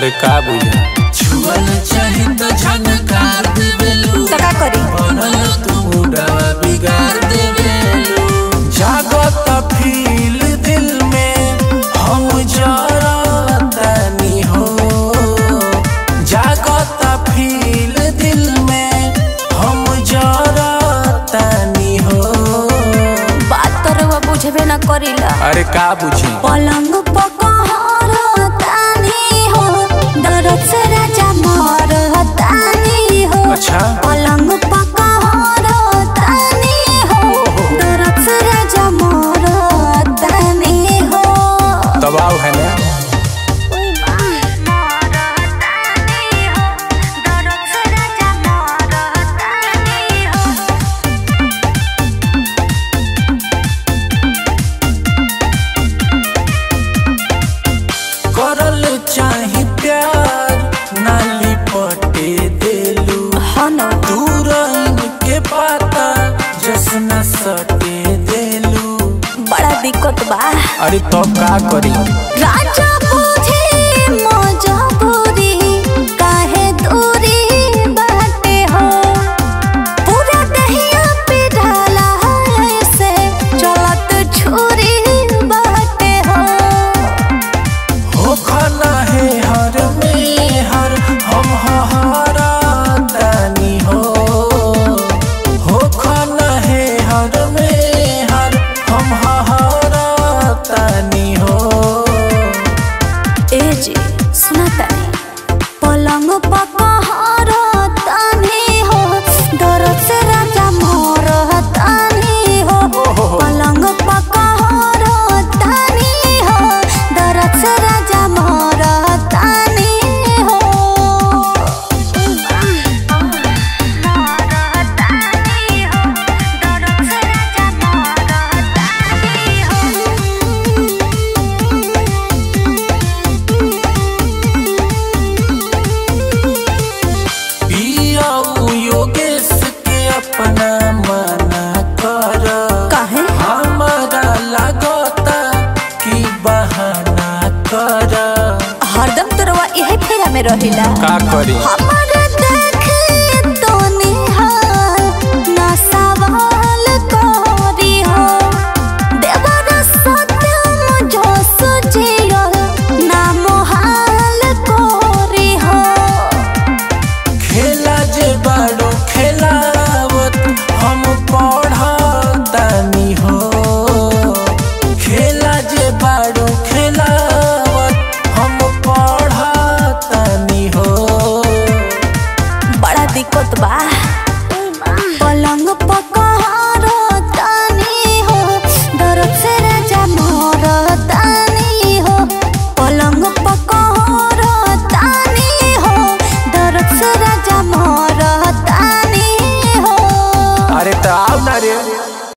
अरे का बुझा छुअल चाही तो झनकार देवेलू तो का करी बनल तू मुडवा बिगाड़ देवेलू जागत फील दिल में हम जरतनी हो जागत फील दिल में हम जरतनी हो बात तो रउआ बुझबे न करीला अरे का बुझी पलंग पकड़तानी हो दर्द से राजा मरतानी हो अच्छा पलंग पकड़तानी हो दर्द से राजा मरतानी हो दबाव है ना ओए मां मरतानी हो दर्द से राजा मरतानी हो करल चाही प्यार नाली पटे देलू हाँ न दूर के पाता जसना सटे देलू बड़ा दिक्कत बा अरे तो का करी राजा बुझे मजबूरी काहे दूरी बाटे हो पूरा दहिया पे ढाला है से चलत छुरी बाटे हो हो खाना है हर में हर हम हरा दानी हो हो खाना है हर में हर हम हरा तानी हो ए जी सुना तानी पलंग पकहर तानी हो दर्द से राजा मोर तानी हो पलंग पकहर तानी हो दर्द से राजा मोर तानी हो पिया योगेश के अपना मना कर काहे हमारा लगता कि बहाना कर हरदम तोरवा यही फेरा में रहिला का करी हमार